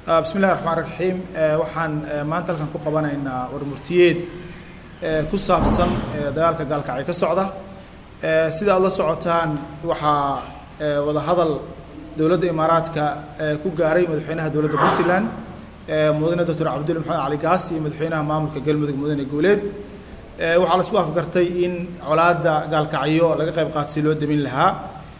bismi illahi raxmaan raxiim waxaan maanta halkan ku qabanaynaa warmurtiyeed ku saabsan dagaalka gaalkacyo ka socda sida aad la socotaan waxaa wada hadal dowladda imaaraadka ku gaaray madaxweynaha dowladda puntland mudane doctor cabdulle maxamed cali gaas iyo madaxweynaha maamulka galmudug mudane guuleed waxaa la isku afgartay in colaadda gaalkacyo laga qayb qaato si loo demin lahaa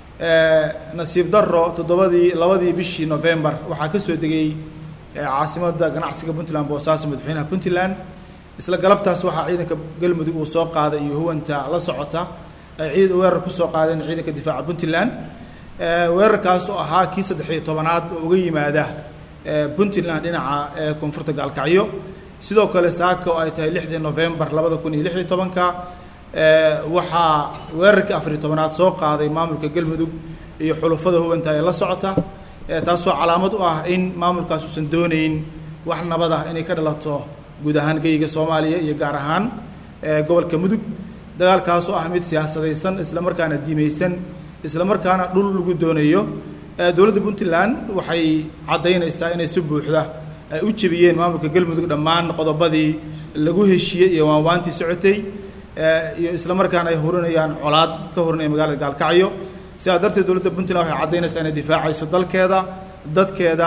nasiib daro toddobadii labadii bishii november waxaa ka soo degay caasimadda ganacsiga puntland boosaaso madaxweynaha puntland isla galabtaas waxaa ciidanka galmudug uu soo qaaday iyo huwanta la socota ay ciid weerar kusoo qaadeen ciidanka difaaca puntland weerarkaas oo ahaa kii saddexiyo tobanaad oo uga yimaada puntland dhinaca koonfurta gaalkacyo sidoo kale saaka oo ay tahay lixdii november labada kun iyo lixiyo tobanka waxaa weerarkii afariyo tobanaad soo qaaday maamulka galmudug iyo xulufada hubanta ee la socota taasoo calaamad u ah in maamulkaas uusan doonayn wax nabad ah inay ka dhalato guud ahaan geyiga soomaaliya iyo gaar ahaan gobolka mudug dagaalkaas oo ah mid siyaasadaysan isla markaana diimaysan isla markaana dhul lagu doonayo dowladda puntland waxay caddaynaysaa inay si buuxda ay u jebiyeen maamulka galmudug dhammaan qodobadii lagu heshiiyey iyo waanwaantii socotay iyo isla markaana ay hurinayaan colaad ka hurinaya magaalada gaalkacyo sidaa darteed dowladda puntland waxay caddaynaysaa inay difaacayso dalkeeda dadkeeda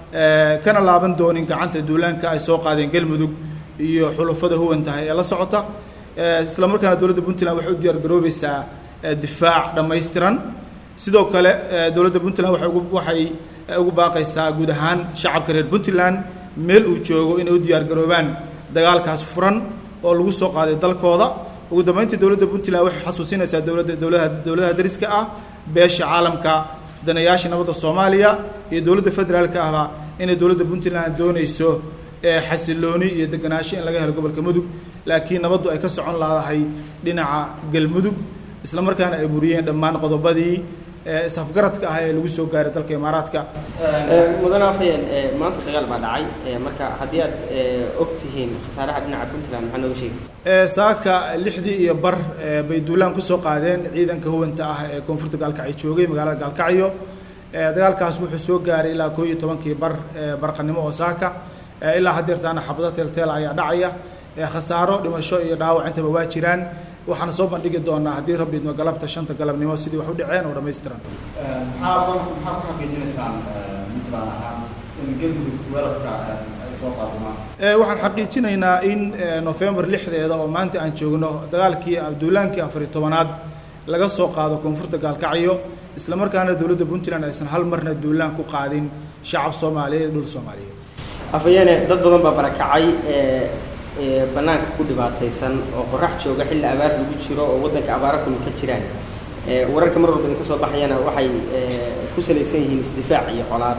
kana laaban doonin gacanta duulaanka ay soo qaadeen galmudug iyo xulufada huwantahay ee la socota isla markaana dowladda puntland waxay u diyaar garoobaysaa difaac dhammaystiran sidoo kale dowladda puntland waay ugu waxay ugu baaqaysaa guud ahaan shacabka reer puntland meel uu joogo inay u diyaar garoobaan dagaalkaas furan oo lagu soo qaaday dalkooda ugu dambeyntii dowladda puntland waxay xasuusinaysaa dowladda dowladaha dowladaha dariska ah beesha caalamka danayaasha nabadda soomaaliya iyo dowladda federaalka ahba inay dowladda puntland doonayso xasilooni iyo deganaansho in laga helo gobolka mudug laakiin nabaddu ay ka socon laadahay dhinaca galmudug isla markaana ay buriyeen dhammaan qodobadii isafgaradka ah ee lagu soo gaaray dalka imaaraadka mudane afhayeen maanta dagaal baa dhacay marka haddii aad og tihiin khasaaraha dhinaca puntland maxaa nooga sheegi saaka lixdii iyo bar bay duulaan kusoo qaadeen ciidanka huwanta ah ee koonfurta gaalkacyo joogay magaalada gaalkacyo dagaalkaas wuxuu soo gaaray ilaa koo iyo tobankii bar barqanimo oo saaka ilaa haddeertaana xabado teelteel ayaa dhacaya khasaaro dhimasho iyo dhaawac intaba waa jiraan waxaana soo bandhigi doonaa haddii rabbi idmo galabta shanta galabnimo sidii wax u dhaceen oo dhammaystiran maxaa maxaa ku xaqiijinaysaan puntland ahaan in galmudug weerarka ay soo qaado maanta waxaan xaqiijinaynaa in november lixdeeda oo maanta aan joogno dagaalkii duulaankii afariyo tobanaad laga soo qaado koonfurta gaalkacyo isla markaana dowladda puntland aysan hal marna duulaan ku qaadin shacab soomaaliyeed dhul soomaaliyeed afhayeene dad badan baa barakacay banaanka ku dhibaataysan oo qorax jooga xilli abaar lagu jiro oo waddanka abaara kulmi ka jiraan wararka mar walba idinka soo baxayana waxay ku salaysan yihiin isdifaac iyo colaad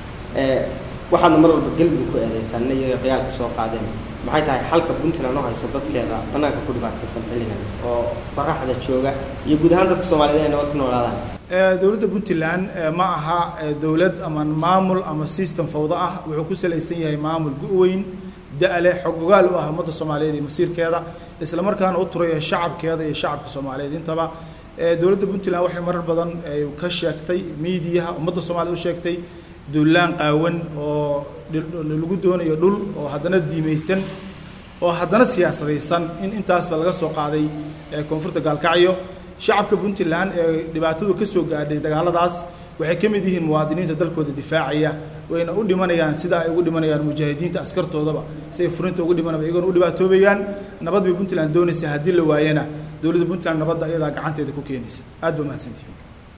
waxaadna mar walba galmudug ku eedeysaan iyaga dagaalka soo qaadeen maxay tahay xalka puntland oo hayso dadkeeda banaanka ku dhibaataysan xilligan oo qoraxda jooga iyo guud ahaan dadka soomaaliyed inay nabad ku noolaadaan dowladda puntland ma aha dowlad ama maamul ama system fawdo ah wuxuu ku salaysan yahay maamul gu-weyn da-le xog ogaal u ah ummadda soomaaliyeed iyo masiirkeeda isla markaana u turaya shacabkeeda iyo shacabka soomaaliyeed intaba dowladda puntland waxay marar badan ka sheegtay miidiyaha ummadda soomaaliyed u sheegtay duulaan qaawan oo lagu doonayo dhul oo haddana diimaysan oo haddana siyaasadaysan in intaasba laga soo qaaday koonfurta gaalkacyo shacabka puntland ee dhibaatadu ka soo gaadhay dagaaladaas waxay ka mid yihiin muwaadiniinta dalkooda difaacaya wayna u dhimanayaan sida ay ugu dhimanayaan mujaahidiinta askartoodaba si ay furinta ugu dhimanaba iyagoona u dhibaatoobayaan nabad bay puntland doonaysa haddii la waayana dowladda puntland nabadda iyadaa gacanteeda ku keenaysa aad ba mahadsantihin